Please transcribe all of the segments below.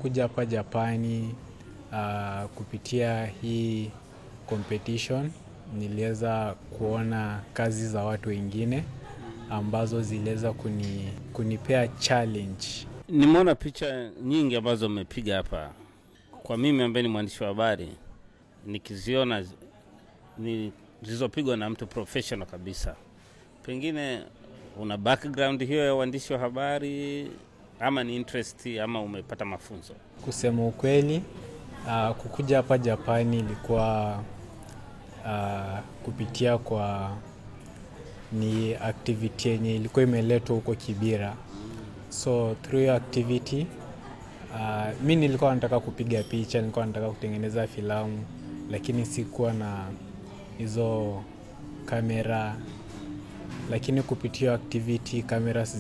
kukuja hapa Japani uh, kupitia hii competition niliweza kuona kazi za watu wengine ambazo ziliweza kuni, kunipea challenge. Nimeona picha nyingi ambazo umepiga hapa. Kwa mimi ambaye ni mwandishi wa habari, nikiziona ni zilizopigwa na mtu professional kabisa, pengine una background hiyo ya uandishi wa habari ama ni interest ama umepata mafunzo? Kusema ukweli, uh, kukuja hapa Japani ilikuwa uh, kupitia kwa ni activity yenye ilikuwa imeletwa huko Kibira, so through hiyo activity uh, mi nilikuwa nataka kupiga picha, nilikuwa nataka kutengeneza filamu, lakini sikuwa na hizo kamera, lakini kupitia activity cameras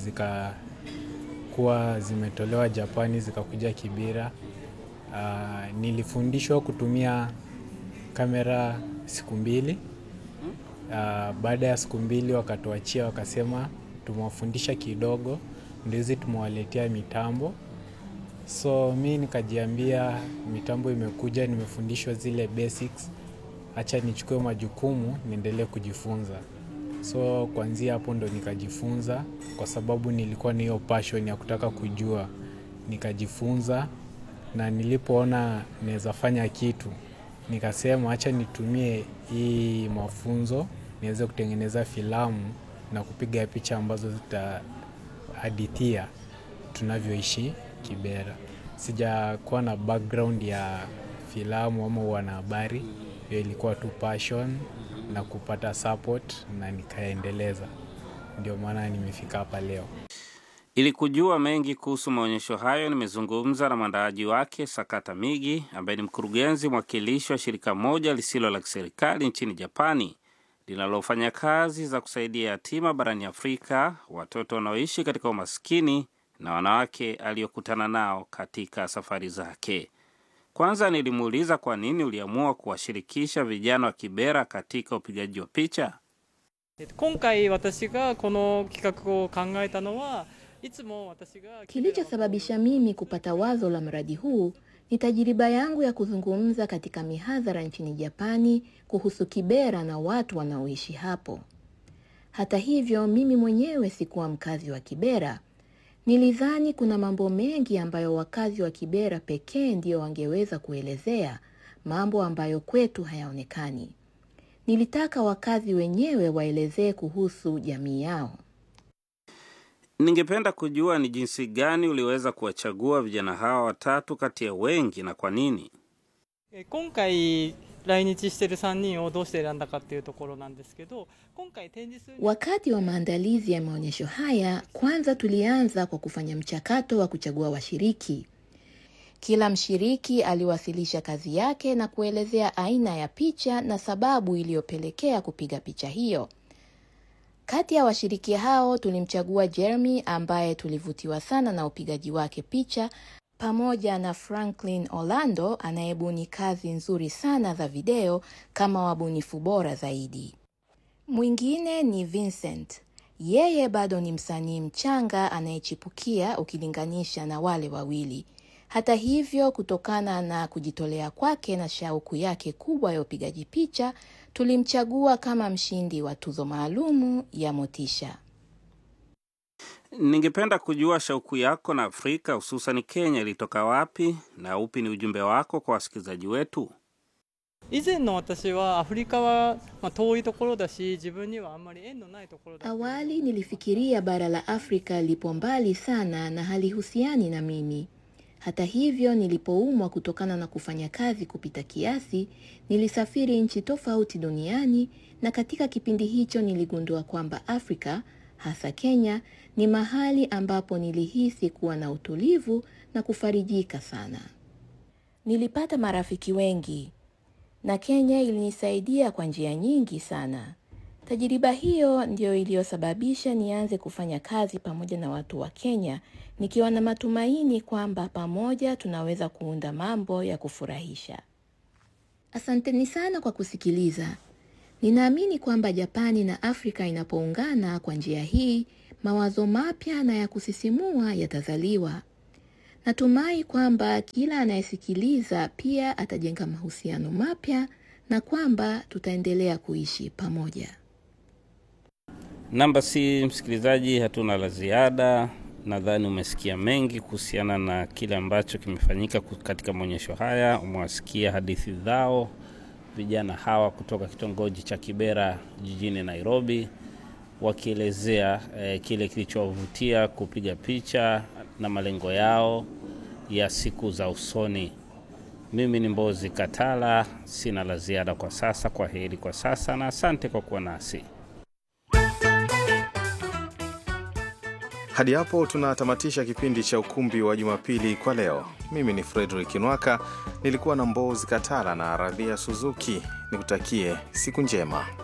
zikakuwa zimetolewa Japani zikakuja Kibira. Uh, nilifundishwa kutumia kamera siku mbili. Uh, baada ya siku mbili wakatuachia, wakasema tumewafundisha kidogo, ndio hizi tumewaletea mitambo. So mi nikajiambia mitambo imekuja, nimefundishwa zile basics, acha nichukue majukumu niendelee kujifunza. So kuanzia hapo ndo nikajifunza, kwa sababu nilikuwa na hiyo passion ya kutaka kujua, nikajifunza na nilipoona naweza fanya kitu nikasema acha nitumie hii mafunzo niweze kutengeneza filamu na kupiga picha ambazo zitahadithia tunavyoishi Kibera. Sijakuwa na background ya filamu ama wanahabari, hiyo ilikuwa tu passion na kupata support na nikaendeleza, ndio maana nimefika hapa leo. Ili kujua mengi kuhusu maonyesho hayo, nimezungumza na mwandaaji wake Sakata Migi, ambaye ni mkurugenzi mwakilishi wa shirika moja lisilo la kiserikali nchini Japani linalofanya kazi za kusaidia yatima barani Afrika, watoto wanaoishi katika umaskini na wanawake aliyokutana nao katika safari zake. Kwanza nilimuuliza kwa nini uliamua kuwashirikisha vijana wa Kibera katika upigaji wa picha. 今回私がこの企画を考えたのはいつも私が Kilichosababisha mimi kupata wazo la mradi huu ni tajiriba yangu ya kuzungumza katika mihadhara nchini Japani kuhusu Kibera na watu wanaoishi hapo. Hata hivyo, mimi mwenyewe sikuwa mkazi wa Kibera. Nilidhani kuna mambo mengi ambayo wakazi wa Kibera pekee ndio wangeweza kuelezea, mambo ambayo kwetu hayaonekani. Nilitaka wakazi wenyewe waelezee kuhusu jamii yao. Ningependa kujua ni jinsi gani uliweza kuwachagua vijana hawa watatu kati ya wengi na kwa nini? え今回来日してる3人をどうして選んだかっていうところなんですけど今回展示するに Wakati wa maandalizi ya maonyesho haya, kwanza tulianza kwa kufanya mchakato wa kuchagua washiriki. Kila mshiriki aliwasilisha kazi yake na kuelezea aina ya picha na sababu iliyopelekea kupiga picha hiyo. Kati ya washiriki hao tulimchagua Jeremy ambaye tulivutiwa sana na upigaji wake picha pamoja na Franklin Orlando anayebuni kazi nzuri sana za video kama wabunifu bora zaidi. Mwingine ni Vincent. Yeye bado ni msanii mchanga anayechipukia ukilinganisha na wale wawili. Hata hivyo, kutokana na kujitolea kwake na shauku yake kubwa ya upigaji picha, tulimchagua kama mshindi wa tuzo maalumu ya Motisha. Ningependa kujua shauku yako na Afrika hususan Kenya ilitoka wapi na upi ni ujumbe wako kwa wasikilizaji wetu? 以前の私はアフリカは、まあ、遠いところだし自分にはあんまり縁のないところだ Awali nilifikiria bara la Afrika lipo mbali sana na halihusiani na mimi. Hata hivyo, nilipoumwa kutokana na kufanya kazi kupita kiasi, nilisafiri nchi tofauti duniani na katika kipindi hicho niligundua kwamba Afrika, hasa Kenya, ni mahali ambapo nilihisi kuwa na utulivu na kufarijika sana. Nilipata marafiki wengi na Kenya ilinisaidia kwa njia nyingi sana. Tajiriba hiyo ndiyo iliyosababisha nianze kufanya kazi pamoja na watu wa Kenya, nikiwa na matumaini kwamba pamoja tunaweza kuunda mambo ya kufurahisha. Asanteni sana kwa kusikiliza. Ninaamini kwamba Japani na Afrika inapoungana kwa njia hii, mawazo mapya na ya kusisimua yatazaliwa. Natumai kwamba kila anayesikiliza pia atajenga mahusiano mapya na kwamba tutaendelea kuishi pamoja. Namba si msikilizaji, hatuna la ziada. Nadhani umesikia mengi kuhusiana na kile ambacho kimefanyika katika maonyesho haya. Umewasikia hadithi zao vijana hawa kutoka kitongoji cha Kibera jijini Nairobi, wakielezea eh, kile kilichowavutia kupiga picha na malengo yao ya siku za usoni. Mimi ni Mbozi Katala, sina la ziada kwa sasa. Kwa heri kwa sasa na asante kwa kuwa nasi. Hadi hapo tunatamatisha kipindi cha Ukumbi wa Jumapili kwa leo. Mimi ni Frederick Nwaka, nilikuwa na Mbozi Katala na Radhia Suzuki. Nikutakie siku njema.